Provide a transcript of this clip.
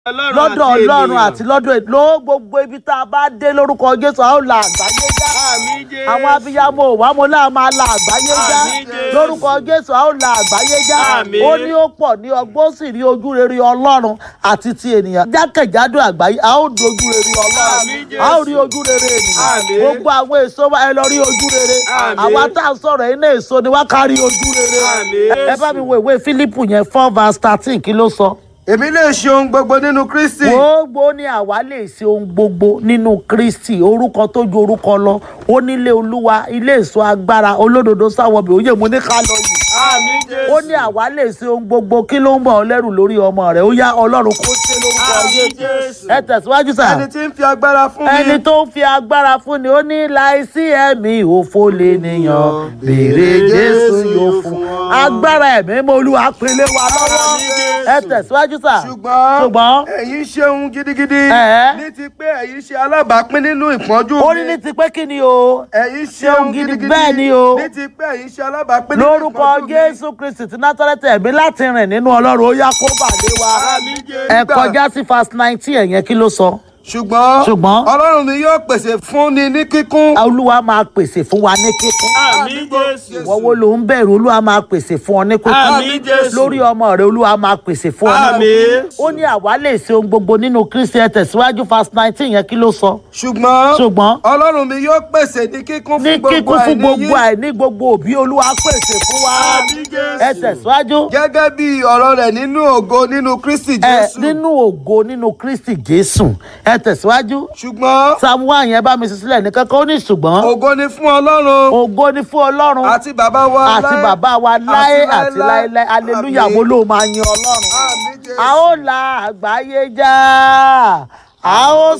lọ́dọ̀ ọlọ́run àti lọ́dọ̀ èlò gbogbo ibi tá a bá dé lórúkọ jésù a ó la àgbáyé já Àmín Jésù. àwọn abiyamọ òwá mo náà máa la àgbáyé já Àmín Jésù. lórúkọ jésù a ó la àgbáyé já Àmín. ó ní ó pọ̀ ní ọgbọ́n ó sì rí ojú rere ọlọ́run àti ti ènìyàn jákèjádò àgbáyé a ó di ojú rere ọlọ́run Àmín Jésù. a ó rí ojú rere ènìyàn Àmín. gbogbo àwọn èso wa ẹ lọ rí ojú rere Àmín. àwa tá a sọ̀rọ̀ iná èso ni wá kárí ojú rere Àmín. ẹ bá mi wo ìwé fílípù yẹn four verse thirteen kí ló sọ èmi lè ṣe ohun gbogbo nínú kristi gbogbo ní àwa lè ṣe ohun gbogbo nínú kristi orúkọ tó ju orúkọ lọ ó nílé olúwa ilé èso agbára olódodo sáwọbì òye mo ní ká lọ yìí Àmín Jésù. ó ní àwa lè ṣe ohun gbogbo kí ló ń bọ̀ ọ́ lẹ́rù lórí ọmọ rẹ̀ ó yá ọlọ́run kó ṣe lórúkọ Àmín Jésù Jésù. ẹ tẹ̀síwájú sà ẹni tí ń fi agbára fún mi ẹni tó ń fi agbára fún ni ó ní láìsí ẹ̀mí òfo lè nìyàn béèrè jésù yóò fún agbára ẹ̀mí mọ́ olúwa pèlè wa lọ́wọ́ Àmín Jésù. ẹ tẹ̀síwájú sà ṣùgbọ́n ṣùgbọ́n ẹ̀yin ṣe ohun gidigidi Ẹ̀. ní ti pé ẹ̀yin ṣe alábàápín nínú ìpọ́njú ó ní ní ti pé kí ni o ẹ̀yin ṣe ṣe ohun ohun gidi, gidigidi bẹ́ẹ̀ ni o. ní ti pé ẹ̀yin ṣe alábàápín nínú lórúkọ ìpọ́njú mi. jésù kristi ti nátọ́lẹ́tì ẹ̀mí láti rìn nínú ọlọ́run ó yá kó bàdé wa Àmín Jésù. ẹ kọjá sí verse nineteen ẹ̀yẹn kí ló sọ ṣùgbọ́n Ṣùgbọ́n. ọlọ́run mi yóò pèsè fún ni ní kíkún olúwa máa pèsè fún wa ní kíkún Àmín Jésù. ìwọ wo ló ń bẹ̀rù olúwa máa pèsè fún ọ ní kíkún Àmín Jésù. lórí ọmọ rẹ olúwa máa pèsè fún ọ ní Àmín. kíkún ó ní àwa lè ṣe ohun gbogbo nínú kristi ẹ tẹ̀síwájú verse nineteen yẹn kí ló sọ ṣùgbọ́n ṣùgbọ́n ọlọ́run mi yóò pèsè ní kíkún ní fún gbogbo kíkún fún àìní gbogbo yín àìní gbogbo òbí olúwa pèsè fún wa Àmín Jésù. ẹ tẹ̀síwájú. gẹ́gẹ́ bí ọ̀rọ̀ rẹ̀ nínú ògo nínú kristi ẹ jésù nínú ògo nínú kristi jésù ẹ tẹ̀síwájú ṣùgbọ́n samuel yẹn bá mi sí sílẹ̀ ní kankan ó ní ṣùgbọ́n ògo ni fún ọlọ́run ògo ni fún ọlọ́run àti bàbá wa àti láé- bàbá wa láé àti láéláé. láéláé aleluya Àmín. wo ló máa yin ọlọ́run Àmín Jésù. a ó la àgbáyé já a ó